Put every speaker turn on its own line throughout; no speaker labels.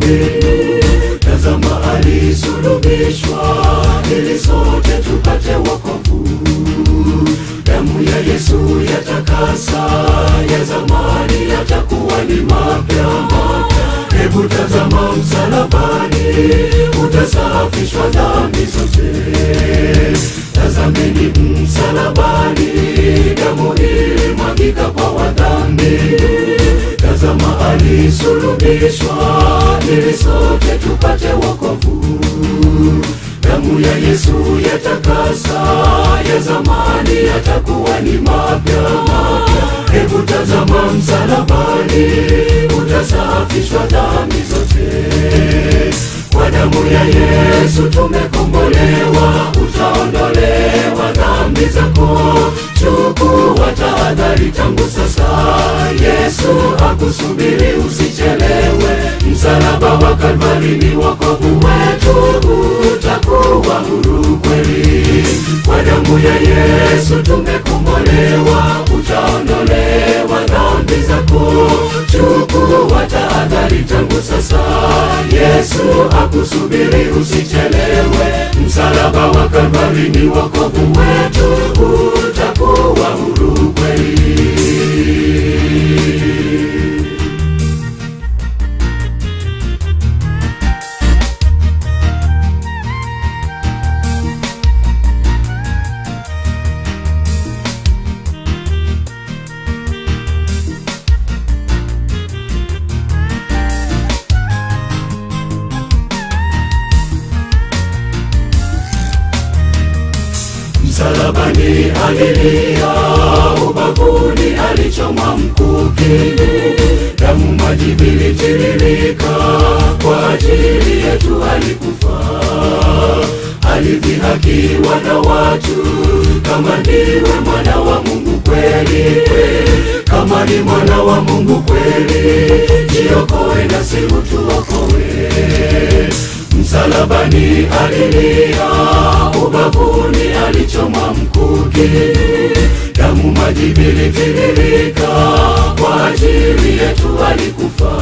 mbingu. Tazama alisulubishwa ili sote tupate wokovu. Damu ya Yesu yatakasa, ya zamani yatakuwa ni mapya mapya. Hebu tazama msalabani, utasafishwa dhambi zote. Tazameni msalabani, damu ilimwagika kwa wadhambi. Tazama alisulubishwa, ili sote tupate wokovu. Damu ya Yesu yatakasa, ya zamani yatakuwa ni mapya mapya. Hebu tazama msalabani, utasafishwa dhambi zote. Kwa damu ya Yesu tumekombolewa, utaondolewa dhambi zako. Chukua tahadhari tangu sasa, Yesu akusubiri, usichelewe. Msalaba wa Kalvari ni wokovu wetu, utakuwa huru kweli. Kwa damu ya Yesu tumekombolewa, utaondolewa dhambi zako. Chukua tahadhari tangu sasa, Yesu akusubiri, usichelewe. Msalaba wa Kalvari ni wokovu wetu, utakuwa huru kweli. Msalabani alilia, ubavuni alichomwa mkuki, damu maji vilitiririka, kwa ajili yetu alikufa. Alidhihakiwa na watu, kama ndiwe mwana wa Mungu kweli, kama ni mwana wa Mungu kweli, jiokoe nasi utuokoe. Msalabani alilia, ubavuni alichoma mkuki, damu maji vilitiririka, kwa ajili yetu alikufa.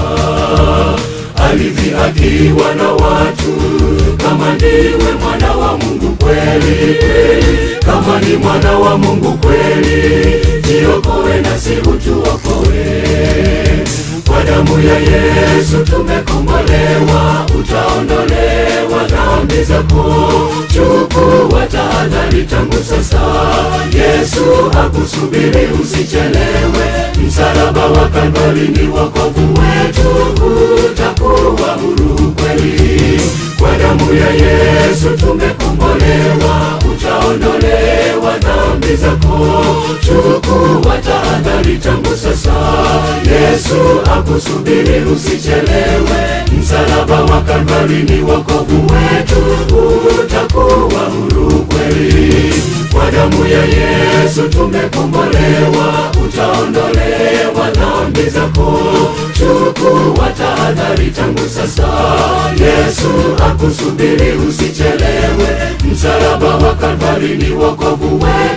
Alidhihakiwa na watu, kama ndiwe mwana wa Mungu kweli, kama ni mwana wa Mungu kweli, jiokoe nasi utuokoe. Kwa damu ya Yesu tumekombolewa, utaondolewa dhambi zako. Chukua tahadhari tangu sasa, Yesu akusubiri, usichelewe. Msalaba wa Kalvari ni wokovu wetu, utakuwa huru kweli. Kwa damu ya Yesu tumekombolewa, utaondolewa dhambi zako. Chukua tahadhari tangu sasa, Yesu akusubiri, usichelewe. Msalaba wa Kalvari ni wokovu wetu, utakuwa huru kweli. Kwa damu ya Yesu tumekombolewa, utaondolewa dhambi zako. Chukua tahadhari tangu sasa, Yesu akusubiri, usichelewe. Msalaba wa Kalvari ni wokovu wetu